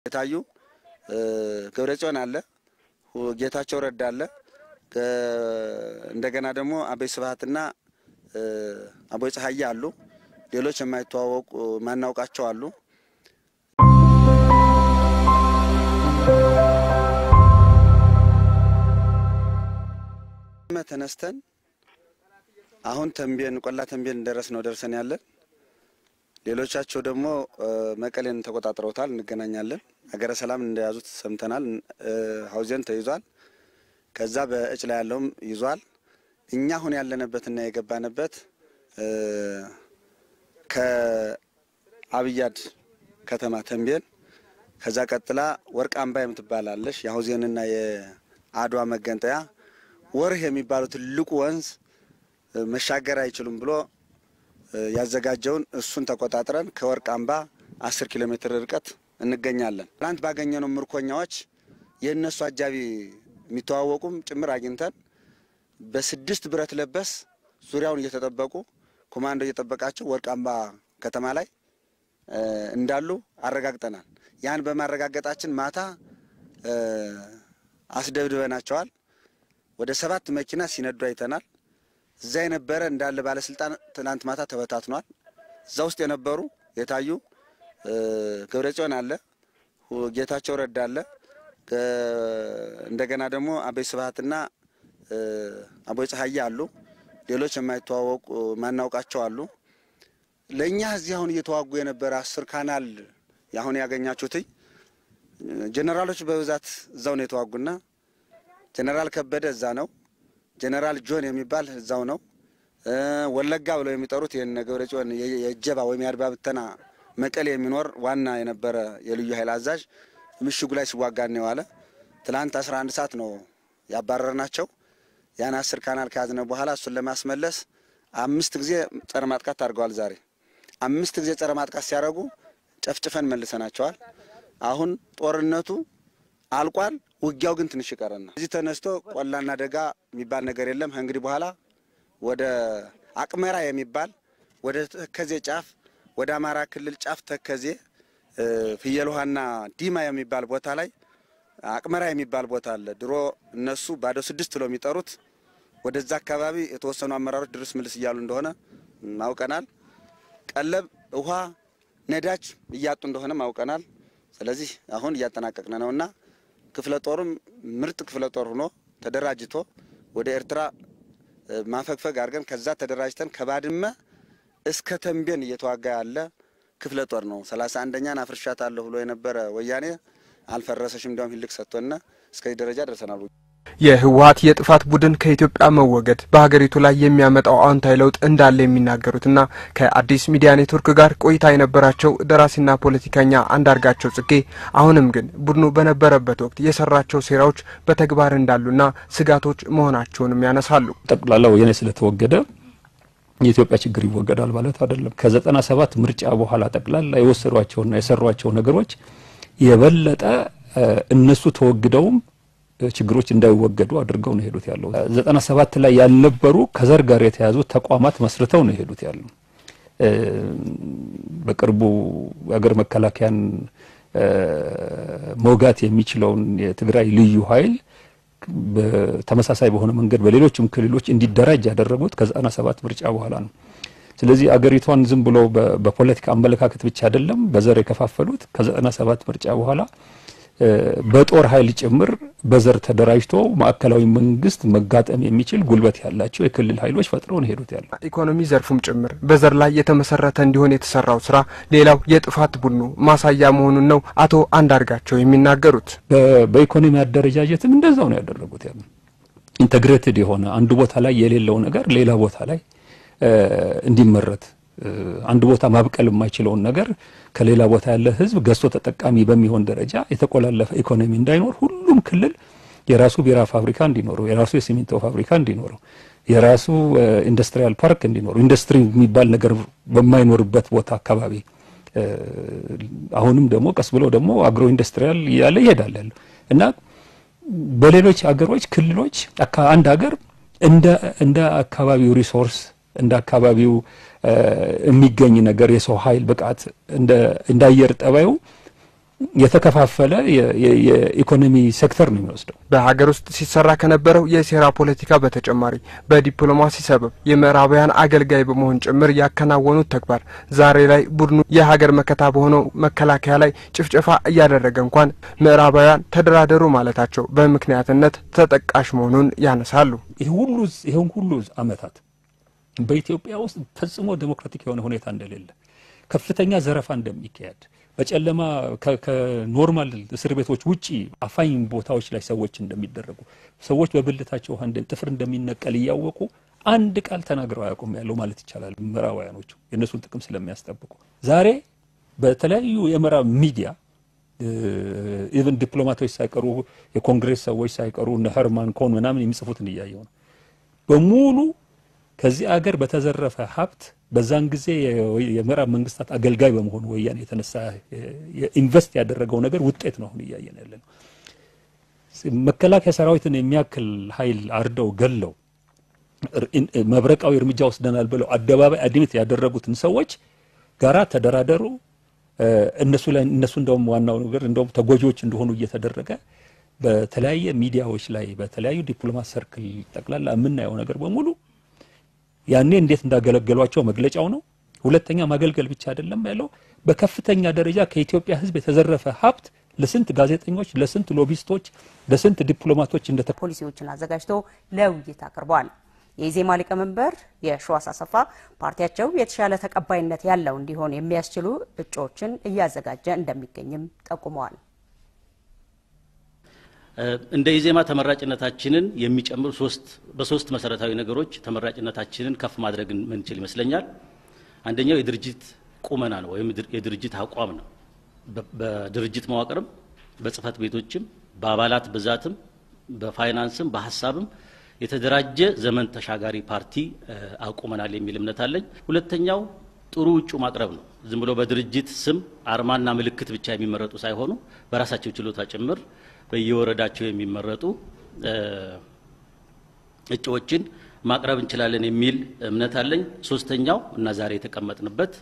የታዩ ገብረጽዮን አለ፣ ጌታቸው ረዳ አለ። እንደገና ደግሞ አበይ ስብሀትና አቦይ ፀሐዬ አሉ። ሌሎች የማይተዋወቁ ማናውቃቸው አሉ። ተነስተን አሁን ተንቤን ቆላ ተንቤን ደረስ ነው ደርሰን ያለን። ሌሎቻቸው ደግሞ መቀሌን ተቆጣጥረውታል። እንገናኛለን። ሀገረ ሰላም እንደያዙት ሰምተናል። ሀውዜን ተይዟል። ከዛ በእጭ ላይ ያለውም ይዟል። እኛ አሁን ያለንበትና የገባንበት ከአብያድ ከተማ ተንቤን፣ ከዛ ቀጥላ ወርቅ አምባ የምትባላለሽ የሀውዜንና የአድዋ መገንጠያ ወርህ የሚባለው ትልቁ ወንዝ መሻገር አይችሉም ብሎ ያዘጋጀውን እሱን ተቆጣጥረን ከወርቅ አምባ አስር ኪሎ ሜትር ርቀት እንገኛለን። ትናንት ባገኘነው ምርኮኛዎች የእነሱ አጃቢ የሚተዋወቁም ጭምር አግኝተን በስድስት ብረት ለበስ ዙሪያውን እየተጠበቁ ኮማንዶ እየጠበቃቸው ወርቅ አምባ ከተማ ላይ እንዳሉ አረጋግጠናል። ያን በማረጋገጣችን ማታ አስደብድበናቸዋል። ወደ ሰባት መኪና ሲነዱ አይተናል። እዛ የነበረ እንዳለ ባለስልጣን ትናንት ማታ ተበታትኗል። እዛ ውስጥ የነበሩ የታዩ ገብረጽዮን አለ፣ ጌታቸው ረዳ አለ። እንደገና ደግሞ አበይ ስብሀትና አቦይ ፀሐዬ አሉ። ሌሎች የማይተዋወቁ ማናውቃቸው አሉ። ለእኛ እዚህ አሁን እየተዋጉ የነበረ አስር ካናል አሁን ያገኛችሁትኝ ጀኔራሎች በብዛት እዛው ነው የተዋጉና ጀኔራል ከበደ እዛ ነው። ጀኔራል ጆን የሚባል እዛው ነው። ወለጋ ብለው የሚጠሩት ይህን ገብረ ጽዮን የእጀባ ወይም የአድባ ብተና መቀሌ የሚኖር ዋና የነበረ የልዩ ኃይል አዛዥ ምሽጉ ላይ ሲዋጋ ነው የዋለ። ትላንት አስራ አንድ ሰዓት ነው ያባረርናቸው። ያን አስር ካናል ከያዝነ በኋላ እሱን ለማስመለስ አምስት ጊዜ ጸረ ማጥቃት አድርገዋል። ዛሬ አምስት ጊዜ ጸረ ማጥቃት ሲያደርጉ ጨፍጭፈን መልሰናቸዋል። አሁን ጦርነቱ አልቋል። ውጊያው ግን ትንሽ ይቀረናል። እዚህ ተነስቶ ቆላና ደጋ የሚባል ነገር የለም። ከእንግዲህ በኋላ ወደ አቅመራ የሚባል ወደ ተከዜ ጫፍ ወደ አማራ ክልል ጫፍ ተከዜ ፍየል ውሃና ዲማ የሚባል ቦታ ላይ አቅመራ የሚባል ቦታ አለ። ድሮ እነሱ ባዶ ስድስት ብለው የሚጠሩት ወደዛ አካባቢ የተወሰኑ አመራሮች ድርስ ምልስ እያሉ እንደሆነ አውቀናል። ቀለብ፣ ውሃ፣ ነዳጅ እያጡ እንደሆነ አውቀናል። ስለዚህ አሁን እያጠናቀቅን ነውና ክፍለ ጦሩም ምርጥ ክፍለ ጦር ሆኖ ተደራጅቶ ወደ ኤርትራ ማፈግፈግ አድርገን ከዛ ተደራጅተን ከባድመ እስከ ተንቤን እየተዋጋ ያለ ክፍለ ጦር ነው። ሰላሳ አንደኛን አፍርሻታለሁ ብሎ የነበረ ወያኔ አልፈረሰሽም፣ እንዲያውም ሂልቅ ሰጥቶና እስከዚህ ደረጃ ደርሰናል። የህወሀት የጥፋት ቡድን ከኢትዮጵያ መወገድ በሀገሪቱ ላይ የሚያመጣው አዎንታዊ ለውጥ እንዳለ የሚናገሩትና ከአዲስ ሚዲያ ኔትወርክ ጋር ቆይታ የነበራቸው ደራሲና ፖለቲከኛ አንዳርጋቸው ጽጌ አሁንም ግን ቡድኑ በነበረበት ወቅት የሰራቸው ሴራዎች በተግባር እንዳሉና ስጋቶች መሆናቸውንም ያነሳሉ። ጠቅላላ ወያኔ ስለተወገደ የኢትዮጵያ ችግር ይወገዳል ማለት አይደለም። ከዘጠና ሰባት ምርጫ በኋላ ጠቅላላ የወሰዷቸውና የሰሯቸው ነገሮች የበለጠ እነሱ ተወግደውም ችግሮች እንዳይወገዱ አድርገው ነው የሄዱት ያለው። ዘጠና ሰባት ላይ ያልነበሩ ከዘር ጋር የተያዙ ተቋማት መስርተው ነው የሄዱት ያለው። በቅርቡ የሀገር መከላከያን መውጋት የሚችለውን የትግራይ ልዩ ኃይል በተመሳሳይ በሆነ መንገድ በሌሎችም ክልሎች እንዲደራጅ ያደረጉት ከዘጠና ሰባት ምርጫ በኋላ ነው። ስለዚህ አገሪቷን ዝም ብሎ በፖለቲካ አመለካከት ብቻ አይደለም በዘር የከፋፈሉት ከዘጠና ሰባት ምርጫ በኋላ በጦር ኃይል ጭምር በዘር ተደራጅቶ ማዕከላዊ መንግስት መጋጠም የሚችል ጉልበት ያላቸው የክልል ኃይሎች ፈጥረው ነው ሄዱት ያለው። ኢኮኖሚ ዘርፉም ጭምር በዘር ላይ የተመሰረተ እንዲሆን የተሰራው ስራ ሌላው የጥፋት ቡድኑ ማሳያ መሆኑን ነው አቶ አንዳርጋቸው የሚናገሩት። በኢኮኖሚ አደረጃጀትም እንደዛው ነው ያደረጉት ያለው። ኢንተግሬትድ የሆነ አንዱ ቦታ ላይ የሌለው ነገር ሌላ ቦታ ላይ እንዲመረት አንድ ቦታ ማብቀል የማይችለውን ነገር ከሌላ ቦታ ያለ ህዝብ ገዝቶ ተጠቃሚ በሚሆን ደረጃ የተቆላለፈ ኢኮኖሚ እንዳይኖር ሁሉም ክልል የራሱ ቢራ ፋብሪካ እንዲኖረው፣ የራሱ የሲሚንቶ ፋብሪካ እንዲኖረው፣ የራሱ ኢንዱስትሪያል ፓርክ እንዲኖረው፣ ኢንዱስትሪ የሚባል ነገር በማይኖርበት ቦታ አካባቢ አሁንም ደግሞ ቀስ ብሎ ደግሞ አግሮ ኢንዱስትሪያል እያለ ይሄዳል ያለው እና በሌሎች አገሮች ክልሎች አንድ ሀገር እንደ እንደ አካባቢው ሪሶርስ እንደ አካባቢው የሚገኝ ነገር የሰው ኃይል ብቃት እንደ አየር ጠባዩ የተከፋፈለ የኢኮኖሚ ሴክተር ነው የሚወስደው። በሀገር ውስጥ ሲሰራ ከነበረው የሴራ ፖለቲካ በተጨማሪ በዲፕሎማሲ ሰበብ የምዕራባውያን አገልጋይ በመሆን ጭምር ያከናወኑት ተግባር ዛሬ ላይ ቡድኑ የሀገር መከታ በሆነው መከላከያ ላይ ጭፍጨፋ እያደረገ እንኳን ምዕራባውያን ተደራደሩ ማለታቸው በምክንያትነት ተጠቃሽ መሆኑን ያነሳሉ። ይህን ሁሉ ዓመታት በኢትዮጵያ ውስጥ ፈጽሞ ዴሞክራቲክ የሆነ ሁኔታ እንደሌለ፣ ከፍተኛ ዘረፋ እንደሚካሄድ በጨለማ ከኖርማል እስር ቤቶች ውጪ አፋኝ ቦታዎች ላይ ሰዎች እንደሚደረጉ ሰዎች በብልታቸው ውሃ ጥፍር እንደሚነቀል እያወቁ አንድ ቃል ተናግረው አያውቁም ያለው ማለት ይቻላል። ምዕራባውያኖቹ የእነሱን ጥቅም ስለሚያስጠብቁ ዛሬ በተለያዩ የምዕራብ ሚዲያ ኢቨን ዲፕሎማቶች ሳይቀሩ የኮንግሬስ ሰዎች ሳይቀሩ እነ ሄርማን ኮን ምናምን የሚጽፉትን እያየው ነው በሙሉ ከዚህ አገር በተዘረፈ ሀብት በዛን ጊዜ የምዕራብ መንግስታት አገልጋይ በመሆኑ ወያኔ የተነሳ ኢንቨስት ያደረገው ነገር ውጤት ነው አሁን እያየን ያለ ነው። መከላከያ ሰራዊትን የሚያክል ኃይል አርደው ገለው መብረቃዊ እርምጃ ወስደናል ብለው አደባባይ አድሚት ያደረጉትን ሰዎች ጋራ ተደራደሩ። እነሱ ላይ እነሱ እንደውም ዋናው ነገር እንደውም ተጎጂዎች እንደሆኑ እየተደረገ በተለያየ ሚዲያዎች ላይ በተለያዩ ዲፕሎማት ሰርክል ጠቅላላ የምናየው ነገር በሙሉ ያኔ እንዴት እንዳገለገሏቸው መግለጫው ነው። ሁለተኛ ማገልገል ብቻ አይደለም ያለው በከፍተኛ ደረጃ ከኢትዮጵያ ሕዝብ የተዘረፈ ሀብት ለስንት ጋዜጠኞች፣ ለስንት ሎቢስቶች፣ ለስንት ዲፕሎማቶች እንደ ፖሊሲዎችን አዘጋጅቶ ለውይይት አቅርበዋል። የኢዜማ ሊቀመንበር የሺዋስ አሰፋ ፓርቲያቸው የተሻለ ተቀባይነት ያለው እንዲሆን የሚያስችሉ እጩዎችን እያዘጋጀ እንደሚገኝም ጠቁመዋል። እንደ ኢዜማ ተመራጭነታችንን የሚጨምሩ ሶስት በሶስት መሰረታዊ ነገሮች ተመራጭነታችንን ከፍ ማድረግ ምንችል ይመስለኛል። አንደኛው የድርጅት ቁመና ነው ወይም የድርጅት አቋም ነው። በድርጅት መዋቅርም፣ በጽህፈት ቤቶችም፣ በአባላት ብዛትም፣ በፋይናንስም፣ በሀሳብም የተደራጀ ዘመን ተሻጋሪ ፓርቲ አቁመናል የሚል እምነት አለኝ። ሁለተኛው ጥሩ እጩ ማቅረብ ነው። ዝም ብሎ በድርጅት ስም አርማና ምልክት ብቻ የሚመረጡ ሳይሆኑ በራሳቸው ችሎታ ጭምር በየወረዳቸው የሚመረጡ እጩዎችን ማቅረብ እንችላለን የሚል እምነት አለኝ። ሶስተኛው እና ዛሬ የተቀመጥንበት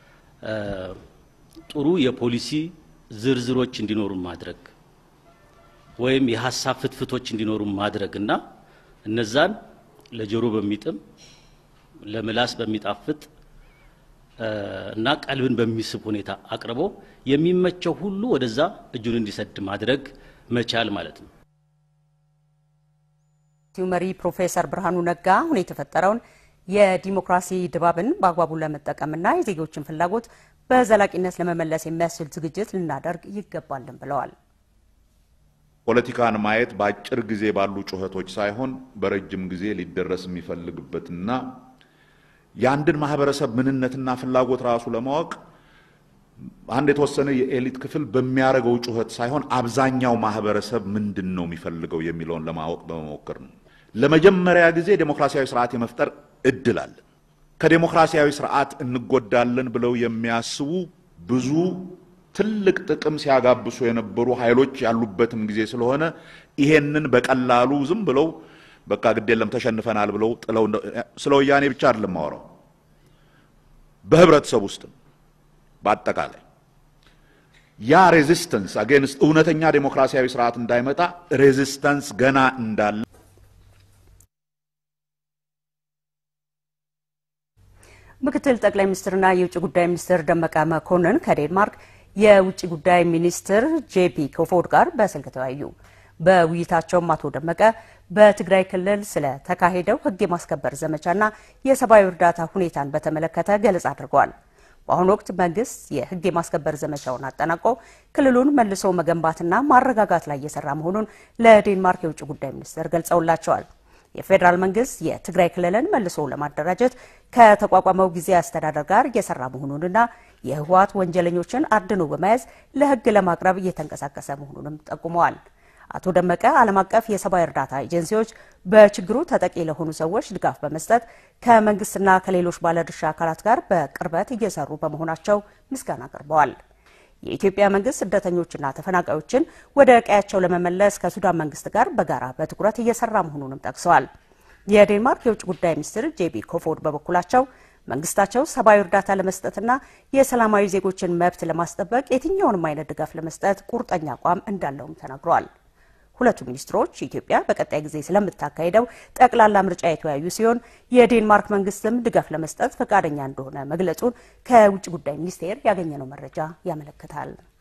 ጥሩ የፖሊሲ ዝርዝሮች እንዲኖሩ ማድረግ ወይም የሀሳብ ፍትፍቶች እንዲኖሩ ማድረግ እና እነዛን ለጆሮ በሚጥም ለምላስ በሚጣፍጥ እና ቀልብን በሚስብ ሁኔታ አቅርቦ የሚመቸው ሁሉ ወደዛ እጁን እንዲሰድ ማድረግ መቻል ማለት ነው። መሪ ፕሮፌሰር ብርሃኑ ነጋ አሁን የተፈጠረውን የዲሞክራሲ ድባብን በአግባቡ ለመጠቀምና የዜጎችን ፍላጎት በዘላቂነት ለመመለስ የሚያስችል ዝግጅት ልናደርግ ይገባልን ብለዋል። ፖለቲካን ማየት በአጭር ጊዜ ባሉ ጩኸቶች ሳይሆን በረጅም ጊዜ ሊደረስ የሚፈልግበትና የአንድን ማህበረሰብ ምንነትና ፍላጎት ራሱ ለማወቅ አንድ የተወሰነ የኤሊት ክፍል በሚያደርገው ጩኸት ሳይሆን አብዛኛው ማህበረሰብ ምንድን ነው የሚፈልገው የሚለውን ለማወቅ በመሞከር ነው። ለመጀመሪያ ጊዜ ዴሞክራሲያዊ ስርዓት የመፍጠር እድል አለ። ከዴሞክራሲያዊ ስርዓት እንጎዳለን ብለው የሚያስቡ ብዙ ትልቅ ጥቅም ሲያጋብሱ የነበሩ ኃይሎች ያሉበትም ጊዜ ስለሆነ ይሄንን በቀላሉ ዝም ብለው በቃ ግድ የለም ተሸንፈናል ብለው ጥለው ስለ ወያኔ ብቻ አይደለም ማወራው በህብረተሰብ ውስጥም በአጠቃላይ ያ ሬዚስተንስ አጌንስት እውነተኛ ዴሞክራሲያዊ ስርዓት እንዳይመጣ ሬዚስተንስ ገና እንዳለ ምክትል ጠቅላይ ሚኒስትርና የውጭ ጉዳይ ሚኒስትር ደመቀ መኮንን ከዴንማርክ የውጭ ጉዳይ ሚኒስትር ጄፒ ኮፎድ ጋር በስልክ ተወያዩ። በውይይታቸውም አቶ ደመቀ በትግራይ ክልል ስለተካሄደው ሕግ የማስከበር ዘመቻና የሰብአዊ እርዳታ ሁኔታን በተመለከተ ገለጻ አድርገዋል። በአሁኑ ወቅት መንግስት የሕግ የማስከበር ዘመቻውን አጠናቆ ክልሉን መልሶ መገንባትና ማረጋጋት ላይ እየሰራ መሆኑን ለዴንማርክ የውጭ ጉዳይ ሚኒስትር ገልጸውላቸዋል። የፌዴራል መንግስት የትግራይ ክልልን መልሶ ለማደራጀት ከተቋቋመው ጊዜያዊ አስተዳደር ጋር እየሰራ መሆኑንና የህወሓት ወንጀለኞችን አድኖ በመያዝ ለህግ ለማቅረብ እየተንቀሳቀሰ መሆኑንም ጠቁመዋል። አቶ ደመቀ ዓለም አቀፍ የሰብአዊ እርዳታ ኤጀንሲዎች በችግሩ ተጠቂ ለሆኑ ሰዎች ድጋፍ በመስጠት ከመንግስትና ከሌሎች ባለድርሻ አካላት ጋር በቅርበት እየሰሩ በመሆናቸው ምስጋና አቅርበዋል። የኢትዮጵያ መንግስት ስደተኞችና ተፈናቃዮችን ወደ ቀያቸው ለመመለስ ከሱዳን መንግስት ጋር በጋራ በትኩረት እየሰራ መሆኑንም ጠቅሰዋል። የዴንማርክ የውጭ ጉዳይ ሚኒስትር ጄቢ ኮፎድ በበኩላቸው መንግስታቸው ሰብአዊ እርዳታ ለመስጠትና የሰላማዊ ዜጎችን መብት ለማስጠበቅ የትኛውንም አይነት ድጋፍ ለመስጠት ቁርጠኛ አቋም እንዳለውም ተናግረዋል። ሁለቱ ሚኒስትሮች ኢትዮጵያ በቀጣይ ጊዜ ስለምታካሄደው ጠቅላላ ምርጫ የተወያዩ ሲሆን የዴንማርክ መንግስትም ድጋፍ ለመስጠት ፈቃደኛ እንደሆነ መግለጹን ከውጭ ጉዳይ ሚኒስቴር ያገኘነው መረጃ ያመለክታል።